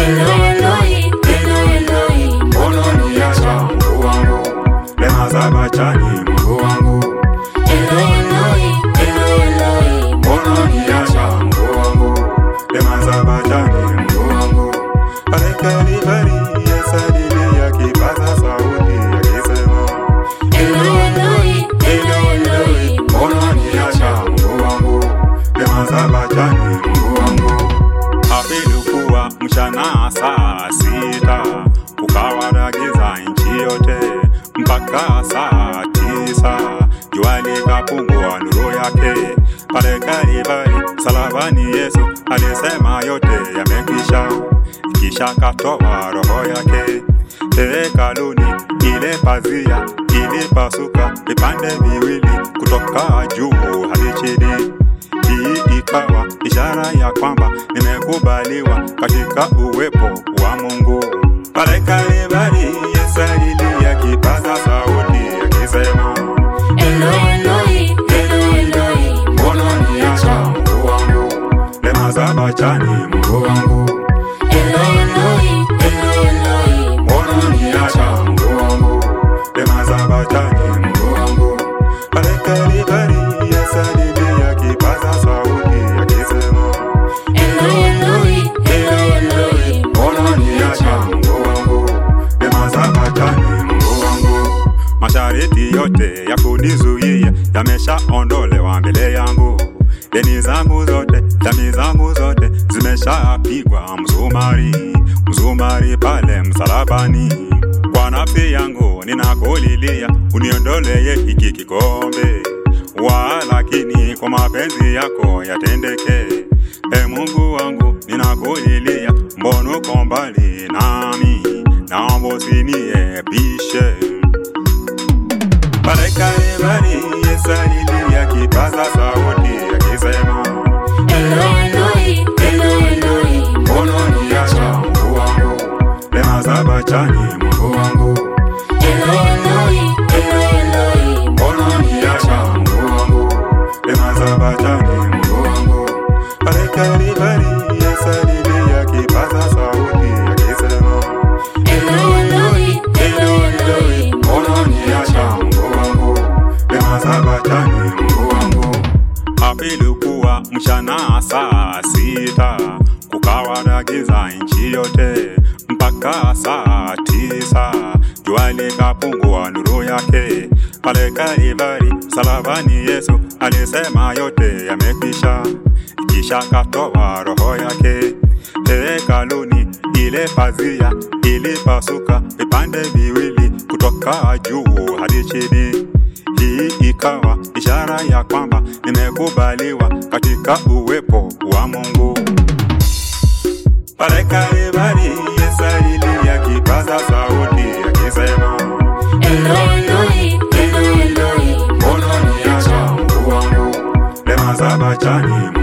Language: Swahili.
Eloi, Eloi, Eloi, Eloi, mbona uniacha Mungu wangu? Rehema za bachani Mungu wangu, Eloi, Eloi, Eloi, Eloi, mbona uniacha Mungu wangu? Rehema za bachani Mungu wangu, pale Kalvari Yesu alilia kipaza sauti akisema Eloi, Eloi, Eloi, Eloi, mbona uniacha Mungu wangu? Rehema za bachani Mungu wangu. Ilikuwa mchana saa sita, kukawa giza nchi yote mpaka saa tisa, jua likapungua nuru yake. Pale Kalvari msalabani, Yesu alisema yote yamekwisha, kisha katoa roho yake. Hekaluni ile pazia ilipasuka vipande viwili kutoka juu hadi chini. Hii ikawa ishara ya kwamba nimekubaliwa katika uwepo wa Mungu. Pale Kalvari Yesu alilia kipaza sauti akisema, Eloi, Eloi, Eloi, Eloi, mbona uniacha Mungu wangu? Rehema za bachani Mungu wangu, Eloi, Eloi, Eloi, Eloi, mbona uniacha Mungu wangu? Rehema za bachani Mungu wangu, pale Kalvari Yesu alilia kipaza sauti akisema Eloi, Eloi, Eloi, Eloi, Mbona niacha Mungu wangu? Rehema za bachani Mungu wangu. Masharti yote ya kunizuia yameshaondolewa mbele yangu. Deni zangu zote, dhambi zangu zote zimeshapigwa msumari, msumari pale msalabani. Kwa nafsi yangu ninakulilia, uniondolee hiki kikombe, walakini kwa mapenzi yako yatendeke. E Mungu wangu, ninakulilia, mbona uko mbali nami? Naomba usiniepushe. Pale Kalvari Yesu alilia kipaza sauti akisema, Eloi, Eloi, Eloi, Eloi, mbona uniacha Mungu wangu? Rehema za bachani Mungu wangu, Eloi, Eloi, Eloi, Eloi, mbona uniacha Mungu wangu? Rehema za bachani Mungu wangu, pale Kalvari Yesu alilia kipaza sauti akisema Eloi, Eloi, Eloi, Eloi, Mbona uniacha Mungu wangu? Rehema za bachani Mungu wangu. Hapa ilikuwa mchana saa sita, kukawa na giza nchi yote mpaka saa tisa, jua likapungua nuru yake. Pale Kalvari msalabani, Yesu alisema yote yamekwisha, kisha katoa roho yake. Hekaluni ile pazia ilipasuka vipande viwili kutoka juu hadi chini. Hii ikawa ishara ya kwamba nimekubaliwa katika uwepo wa Mungu. Pale Kalvari Yesu alilia kipaza sauti akisema, Eloi, Eloi, Eloi, Eloi, mbona uniacha Mungu wangu? Rehema za bachani